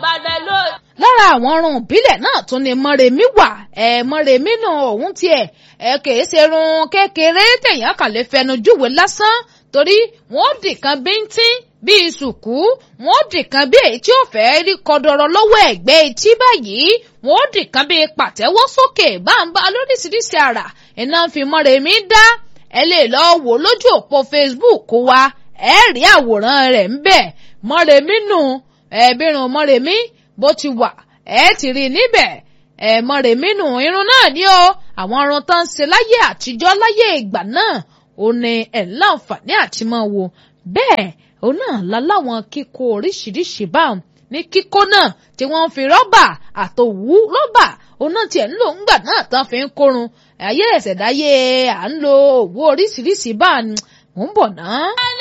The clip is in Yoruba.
Ìbàdàn ló. lára àwọn ọrùn ìbílẹ̀ náà tún ni mọ́remí wà ẹ̀ mọ́remí nù òun tiẹ̀ ẹ̀ kìí ṣe irun kékeré tẹ̀yàn kàn lè fẹnu júwe lásán torí wọ́n dìkan bíntín bíi sùkú wọ́n dìkan bí èyí tí ó fẹ́ rí kọdọrọ lọ́wọ́ ẹ̀gbẹ́ etí báyìí wọ́n dìkan bíi pàtẹ́wọ́ sókè báńbá lóríṣiríṣi àrà iná fi mọ́remí dá ẹ lè lọ wò lójú òpó Facebook wa ẹ rí àwòrán rẹ̀ ń bẹ̀ mọ́remí nù ẹ̀ẹ́bìrún mọ́remí bó ti wà ẹ ti rí i níbẹ̀ ẹ mọ́remí nù irun náà ni ó àwọn irun tó ń ṣe láyé àtijọ́ láyé ìgbà náà ó ní ẹ̀ láǹfààní àti máa wò bẹ́ẹ̀ òun náà la láwọn kíkó oríṣiríṣi báwọn ní kíkó náà tí wọ́n ń fi rọ́bà àtòwú rọ́bà òun náà tiẹ̀ ń lò ńgbà náà tán fi ń kórun ayé ẹ̀sẹ̀dáyé à ń lo òwú oríṣiríṣi báà ni mò ń bọ̀ náà.